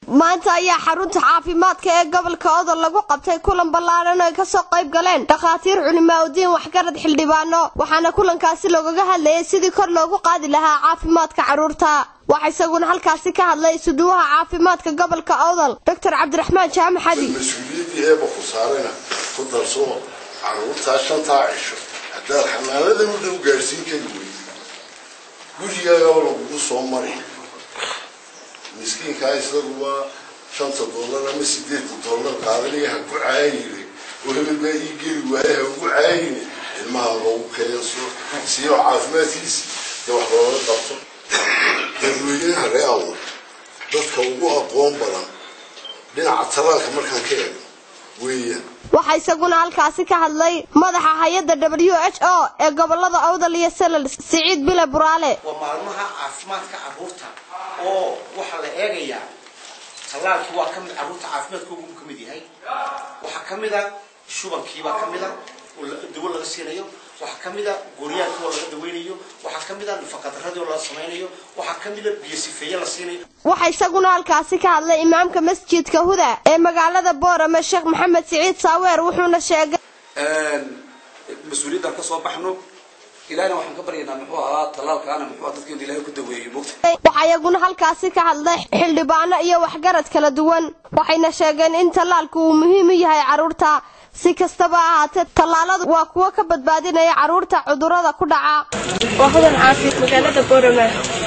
maanta ayaa xarunta caafimaadka ee gobolka odol lagu qabtay kulan ballaaran oo ay kasoo qayb galeen dhakhaatiir culimaa udiin waxgarad xildhibaano waxaana kulankaasi loogaga hadlayay sidii kor loogu qaadi lahaa caafimaadka carruurta waxaa isaguna halkaasi ka hadlay isuduwaha caafimaadka gobolka odol doctor cabdiraxmaan jaamac xadi mas-uuliyaddii eeba ku saarayna ku darsoo carruurtaa shantaa cisho haddaad xanaanada u dhow gaadhsiin kari weyd gurigaagaba lagugu soo mari miskiinkaa isagu waa shanta dollar ama sideedka dollar qaadanaya ha ku caayine oo hebel baa ii geli waaye ha ugu caayine ilmaha loogu keenso siyo caafimaadkiisi dee wax looga qabto dadweynaha real dadka ugu aqoon badan dhinaca talaalka markaan ka eego weeyaan waxaa isaguna halkaasi ka hadlay madaxa hay-adda w h o ee gobolada awdal iyo selal siciid bile buraale waa maalmaha caafimaadka carruurta oo waxaa la eegayaa tallaalkii waa kamid carruurta caafimaadkoogu ka mid yahay waxaa ka mid a shubankiibaa ka mid a oo dawo laga siinayo waxaa ka mid a gooryaanki oo laga daweynayo waxaa ka mid a nafaqadaradii oo laga samaynayo waxaa ka mid a biyo sifeeye la siinayo waxaa isaguna halkaasi ka hadlay imaamka masjidka huda ee magaalada boorame sheekh maxamed siciid saaweer wuxuuna sheegay mas-uuliyaddan ka soo baxno ilahna waxaan ka baryaynaa muxuu ahaa tallaalkaana muxuu ahaa dadkeenu ilahay ku daweeyo mogta waxaa iyaguna halkaasi ka hadlay xildhibaano iyo waxgarad kala duwan waxayna sheegeen in tallaalku uu muhiim u yahay carruurta si kastaba ahaatee tallaaladu waa kuwo ka badbaadinaya carruurta cudurrada ku dhaca waa hudan caafi magaalada boorama